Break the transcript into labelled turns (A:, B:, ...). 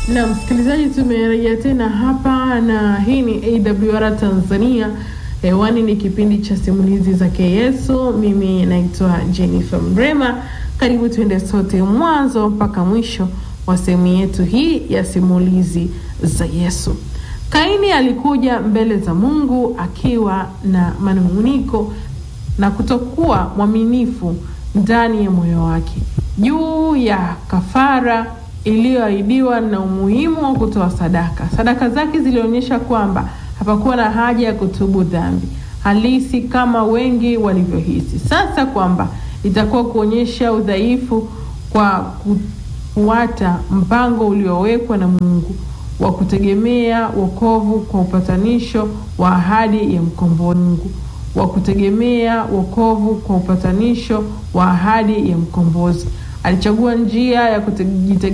A: Na msikilizaji, tumerejea tena hapa na hii ni AWR Tanzania. Hewani ni kipindi cha simulizi za Yesu. Mimi naitwa Jennifer Mrema. Karibu tuende sote mwanzo mpaka mwisho wa sehemu yetu hii ya simulizi za Yesu. Kaini alikuja mbele za Mungu akiwa na manung'uniko na kutokuwa mwaminifu ndani ya moyo wake juu ya kafara iliyoahidiwa na umuhimu wa kutoa sadaka. Sadaka zake zilionyesha kwamba hapakuwa na haja ya kutubu dhambi halisi kama wengi walivyohisi. Sasa kwamba itakuwa kuonyesha udhaifu kwa kufuata mpango uliowekwa na Mungu wa kutegemea wokovu kwa upatanisho wa ahadi ya mkombozi Mungu wa kutegemea wokovu kwa upatanisho wa ahadi ya mkombozi. Alichagua njia ya kujitegemea